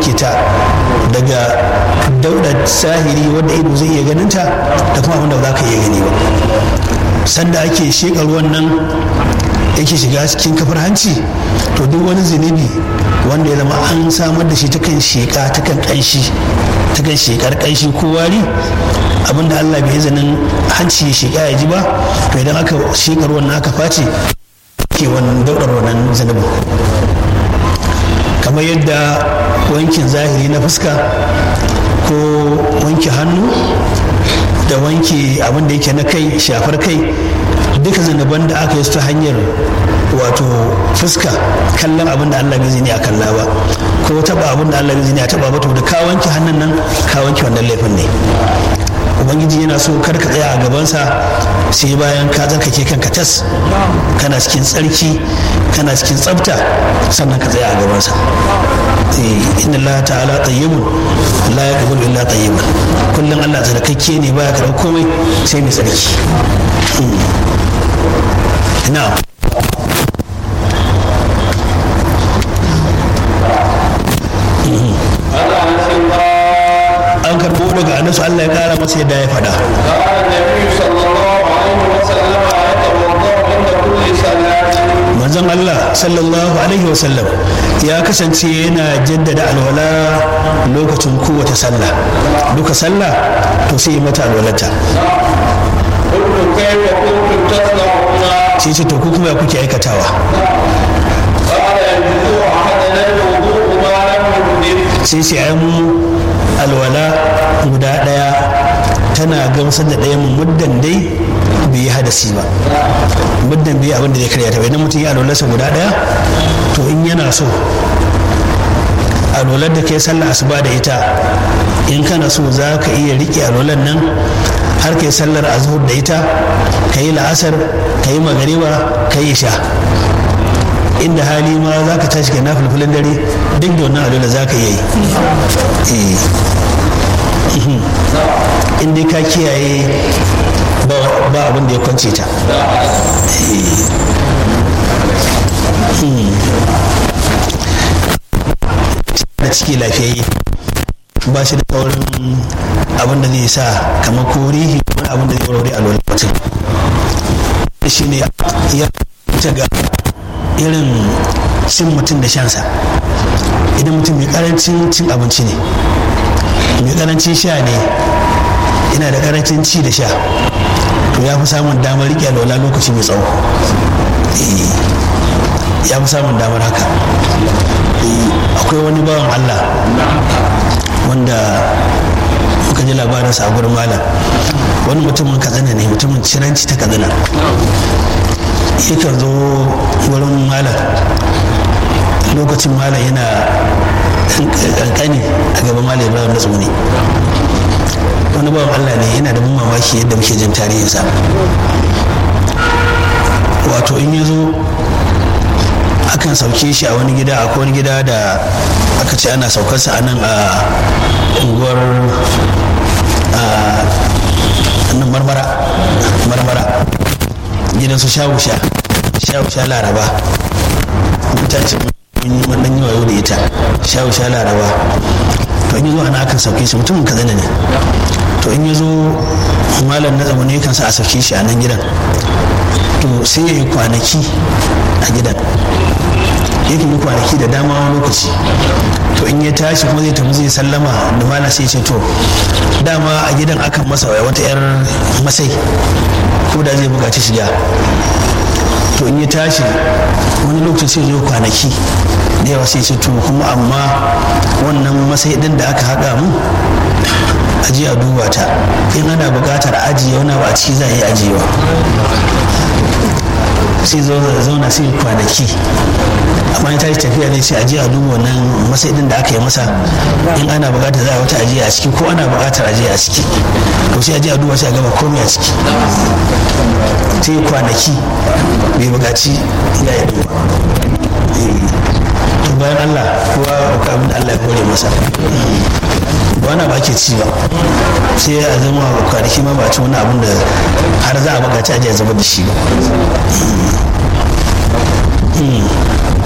wanke ta daga dauda zahiri wadda ido zai iya ganinta da kuma abin da ba za ka iya gani ba sanda ake sheƙa ruwan nan yake shiga cikin kafar hanci to duk wani zunubi wanda ya zama an samar da shi ta kan sheƙa ta kan ƙanshi ta kan sheƙar ƙanshi ko wari abinda Allah bai izinin hanci ya sheƙa ya ji ba to idan aka sheƙa ruwan aka face ke wannan daudar wannan zunubin kamar yadda wankin zahiri na fuska ko wanke hannu da wanke abin da yake na kai shafar kai duka zunuban da aka yi su ta hanyar wato fuska kallon abin da Allah bai zini a kalla ba ko taba abin da Allah bai zini a taba ba to da ka wanke hannun nan ka wanke wannan laifin ne ubangiji yana so kar ka tsaya a gabansa sai bayan ka tsarkake kanka tas kana cikin tsarki kana cikin tsafta sannan ka tsaya a gabansa inna Allah ta'ala tayyibun la yaqbalu illa tayyiban kullum Allah tsarkake ne baya karɓar komai sai mai tsarki na'am an karɓo daga anasu Allah ya ƙara masa yadda ya faɗa. manzon Allah sallallahu alaihi wasallam ya kasance yana jaddada alwala lokacin kowace sallah duka sallah to sai mata alwalata sai ce to ku kuma ya kuke aikatawa sai sai ai mu alwala guda ɗaya tana gamsar da ɗaya muddan dai bai yi hadasi ba muddan bai abin da zai karya ta bai mutum ya alwalarsa guda ɗaya to in yana so alwalar da kai sallah asuba da ita in kana so za ka iya riƙe alwalar nan har kai sallar azhur da ita ka yi la'asar ka yi magariba ka yi sha inda hali ma za ka tashi ka na fulfulin dare duk da wannan alwala za ka yi in dai ka kiyaye ba abin da ya kwance ta da ciki lafiyayye ba shi da saurin abin da zai sa kamar korihi wani abin da zai warware a lokacin shi ne ya ta ga irin cin mutum da shansa idan mutum mai karancin cin abinci ne mai karancin sha ne yana da karancin ci da sha to ya fi samun damar riƙe alwala lokaci mai tsawo ya fi samun damar haka akwai wani bawan allah wanda muka ji labarinsa a gurin malam wani mutumin katsina ne mutumin ciranci ta katsina yakan zo wurin malam lokacin malam yana kankani a gaban malam ibrahim na tsuni wani bawan allah ne yana da mun mamaki yadda muke jin tarihinsa wato in ya zo akan sauke shi a wani gida a wani gida da aka ce ana saukarsa a nan a unguwar nan marmara marmara gidan su shawusha shawusha laraba ta ce mun dan yi wayo da ita shawusha laraba to in yi zo ana akan sauke shi mutumin kazana ne to in yi zo malam na zamani yakan sa a sauke shi a nan gidan to sai ya yi kwanaki a gidan yakan yi kwanaki da dama wani lokaci to in ya tashi kuma zai tafi zai sallama da mala sai ce to dama a gidan akan masa wata yar masai ko da zai buƙaci shiga to in ya tashi wani lokaci sai zo kwanaki da yawa sai ce to kuma amma wannan masai din da aka haɗa mu aji a duba ta in ana buƙatar ajiye wani ba a ciki za a yi ajiyewa sai zauna sai kwanaki amma ya tashi tafiya ne sai ajiye a duba wannan masaidin da aka yi masa in ana buƙatar za a wata ajiya a ciki ko ana buƙatar ajiya a ciki to sai ajiye a duba sai a gaba komai a ciki sai kwanaki bai buƙaci ya yi duba to bayan Allah kowa akwai abin da Allah ya kore masa ba wani ba ke ci ba sai a zama kwanaki ma ba ci wani abin da har za a buƙaci ajiya zama da shi ba